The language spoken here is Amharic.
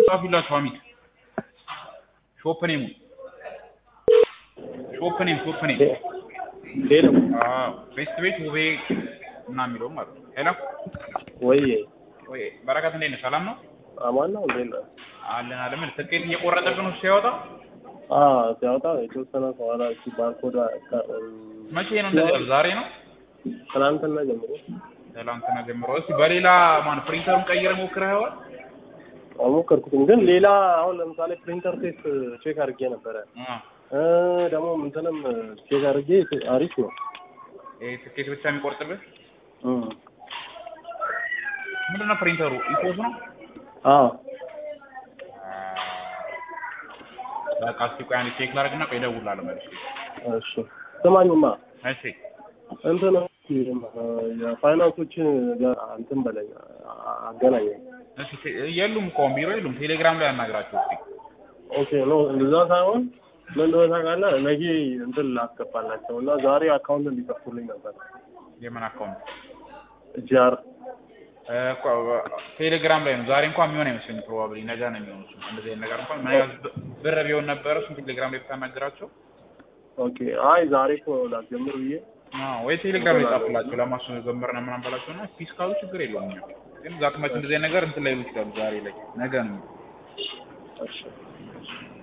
ጻፉላችሁ አሚት ሾፕ ኔሙ ሾፕ ኔም ሾፕ ኔም ሄሎ አዎ ቤስት ቤት ውቤ እና የሚለውም ማለት ነው ሄሎ ወይ ወይ በረከት እንዴት ነህ ሰላም ነው አማን ነው እንዴት ነህ? አለን አለ ምን ትኬት እየቆረጠብህ ነው ሲያወጣ አዎ ሲያወጣ የተወሰነ ከኋላ እቺ ባርኮድ መቼ ነው እንደዚህ ዛሬ ነው ትናንትና ጀምሮ ትላንትና ጀምሮ እስኪ በሌላ ማን ፕሪንተሩን ቀይረህ ሞክረኸዋል አልሞከርኩትም፣ ግን ሌላ አሁን ለምሳሌ ፕሪንተር ቴስት ቼክ አድርጌ ነበረ አ እ ደግሞ እንትንም ቼክ አድርጌ አሪፍ ነው። ይሄ ትኬት ብቻ የሚቆርጥብህ እም ምንድን ነው ፕሪንተሩ ኢፖስ ነው አዎ በቃ እስኪ ቆይ አንዴ ቼክ ላድርግና ቆይ እደውልልሃለሁ መልሼ እሺ ስማኝማ እሺ እንትን የፋይናንሶችን ጋር እንትን በለኝ አገናኘኝ። እሺ ቴ- የሉም እኮ አሁን ቢሮ የሉም ቴሌግራም ላይ አናግራቸው እስኪ ኦኬ ኖ እንደዛ ሳይሆን ምን እንደሆነ ታውቃለህ? ነገ እንትን ላስገባላቸው እና ዛሬ አካውንት እንዲከፍቱልኝ ነበር። የምን አካውንት ጂአር እኮ ቴሌግራም ላይ ነው ዛሬ እንኳን የሚሆን አይመስለኝም ፕሮባብሊ ነገ ነው የሚሆነው እሱ እንደዚህ አይነት ነገር እንኳን ምን ያህል ብ- ብር ቢሆን ነበረ እሱን ቴሌግራም ላይ ብታናግራቸው ኦኬ አይ ዛሬ እኮ ላስጀምር ብዬ አዎ ወይ ቴሌግራም ላይ ጻፉላቸው ለማሱ ጀመር ነው ምናምን በላቸው እና ፒስ ካሉ ችግር የለውም እኛ ግን ዛት መች እንደዚህ አይነት ነገር እንትን ላይ ይችላሉ ዛሬ ላይ ነገ ነው እሺ